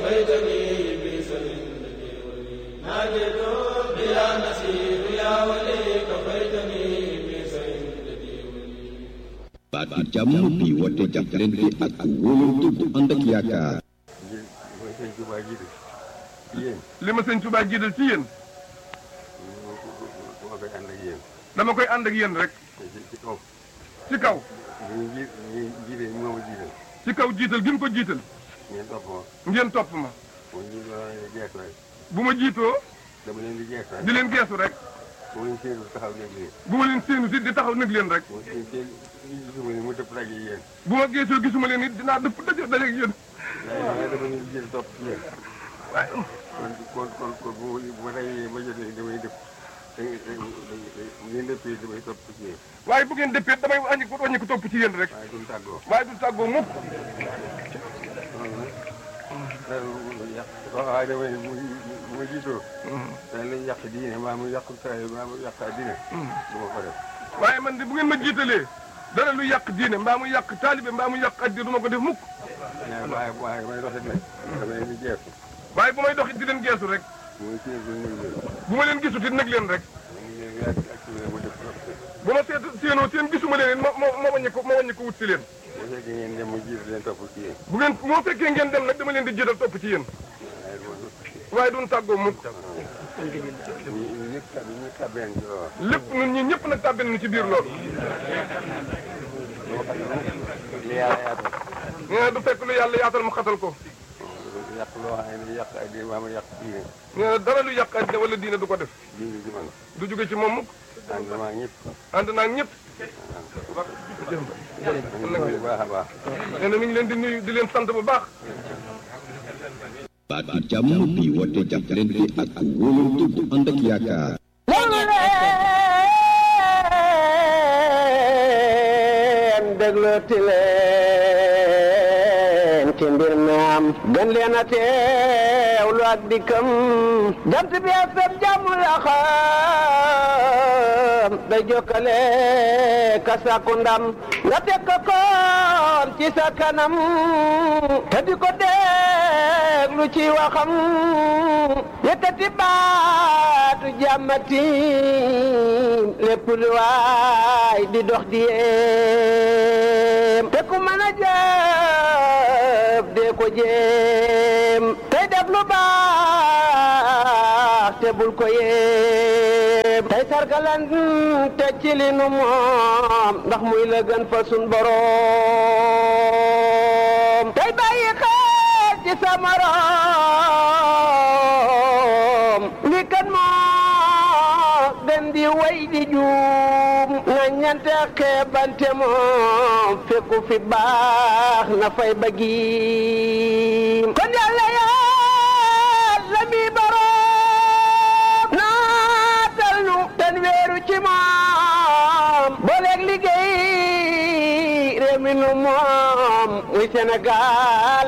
baat bi jàmm bi woote jàppalante ak wóolante bu ànd ak yaakaar. mooy sëñ Tuubaa jiitu ci yéen li ma sëñ Tuubaa jiital ci yéen dama koy ànd ak yéen dama koy ànd ak yéen rek ci ci kaw ci kaw ñu ji ñu jiite moo ma jiital ci kaw jiital gi mu ko jiital ngeen topp ma ngeen topp ma mu ñu doon geesu rek bu ma jiitoo dama leen di geesu rek di leen geesu rek mu leen séenu taxaw nekk leen bu ma leen séenu si di taxaw nag leen rek mu seen seen gisuma ne mu dëpp daje yéen bu ma geesoo gisuma leen it dinaa dëpp daje daje ak yéen waaye dama leen di jël topp ci yéen waaye kon kon kon kon bu ma bu ma dajee ba jotee damay dëpp da bu ngeen dëppee damay topp ci yéen waaye bu ngeen dëppee damay wàññi ko wàññi ko topp ci yéen rek waaye duñ tàggoo waaye du tàggoo mukk loolu nag dara lu yàq waaye damay ne bu bu ma jiitoo dana lañ yàq diine maa mu yàq saa maa mu yàq diine du ma ko def waaye man de bu ngeen ma jiitalee dara lu yàq diine mbaa mu yàq taalibe mbaa mu yàq addi du ma ko def mukk waaye waaye waaye may doxit nag dama leen di jeexu waaye bu may doxit di leen geesu rek muy séen bu ñu leen bu ma leen gisut it nag leen rek ñu ngi leen ak ak mu def trop bu ma seet séenoo seen gisuma leen it ma ma ma wàññi ko ma wàññi ko wut si leen bu fekkee ngeen dem mu jiitu leen topp ci yéen bu ngeen moo fekkee ngeen dem nag dama leen di jiital topp ci yéen waaye loolu waaye duñ tàggoo mukk ñu ñëpp tab ñu tabeen ci loolu lépp ñun ñi ñëpp nag tàbbi nañu ci biir loolu loo xam ne li yàlla yaatal nee na du fekk lu yàlla yaatal mu xatal ko yàq loo xam ne yàq ak diine maa ma yàq diine nee na dara lu yàq àddina wala diine du ko def diine ci man du jóge ci moom mukk ànd damaa ñëpp ànd naa ak ñëpp bu baax a baax nee na mi ngi leen di nuyu di leen sant bu baax baat bi jàmm bi woote jàppalante ak wóolante bu ànd ak yaakaar. leen déglooti leen ci mbir mi am gën leen a teewlu ak dikkam jant bi ak sab jàmm la xam day jokkale ka sàkku ndam nga teg ko koon ci sa kanam te di ko déglu ci waxam yëkkati baatu jàmmati lépp lu waay di dox di yéem te ku mën a jëf dee ko jéem tey def lu baax te bul ko yéem tey sargalan te ci li nu moom ndax muy la gën fa sun boroom tey bàyyi xel ci sa morom li kan moo gën di way di juum na ñante xeebante moom fekku fi baax na fay bëggiim kon yàlla yàlla mi boroom naatal nu ten weeru ci moom booleeg liggéey réew mi nu moom muy Sénégal